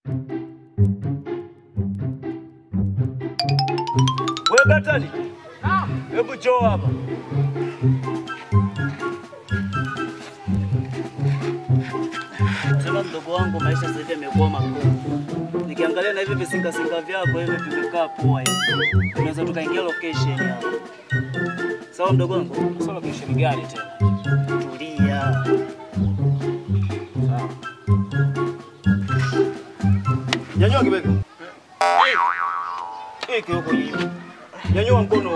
Wewe Batali. Hebu njoo hapa. Sema mdogo wangu, maisha sasa hivi yamekuwa magumu. Nikiangalia na hivi visingasinga vyako hivi vimekaa poa hivi. Tunaweza tukaingia location hapa. Sawa mdogo wangu? Sasa location gani tena? Tulia. Sawa. Nyanyua kibega. Eh, kioko hivi. Nyanyua mkono.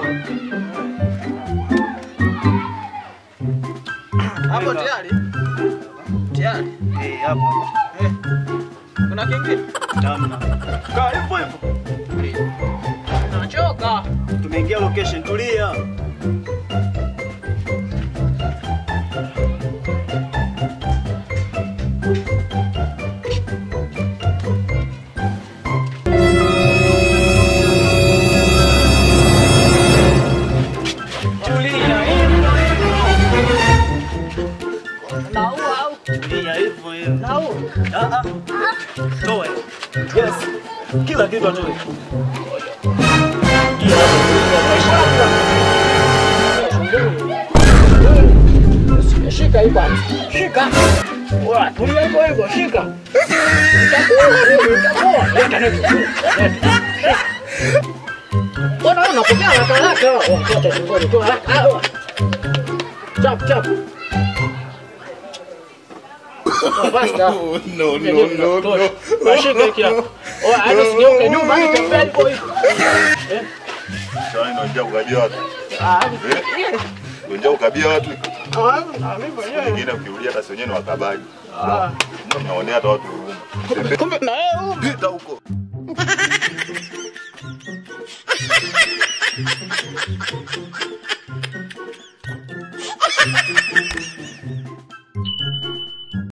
Hapo tayari? Tayari. Eh, hapo hapo. Eh. Kuna kingine? Tamna. Kaa hivyo hivyo. Nachoka. Tumeingia location, tulia. Tulia. Naua au? Tulia hivyo hivyo. Naua. Ah ah. Toe. Yes. Kila kitu atoe. Shika hii bwana. Shika. Wa, tulia hivyo hivyo, shika. Itakuwa, itakuwa. Leta leta. Leta. Mbona wewe unapokea haraka haraka? Wakati shingoni tu haraka. Ah, Chap chap. Oh, basta. No, no, no, no. Washike hiki hapo. Oh, hadi sigeuke nyuma hii tembea hivyo hivyo. Sasa ndio njia ukabia watu. Ah, Eh? Ndio njia ukabia watu. ah, mimi mwenyewe. Wengine ukiulia hata si wenyewe ni wakabaji. Ndio mnaonea hata watu huruma. Kumbe na wewe Pita huko.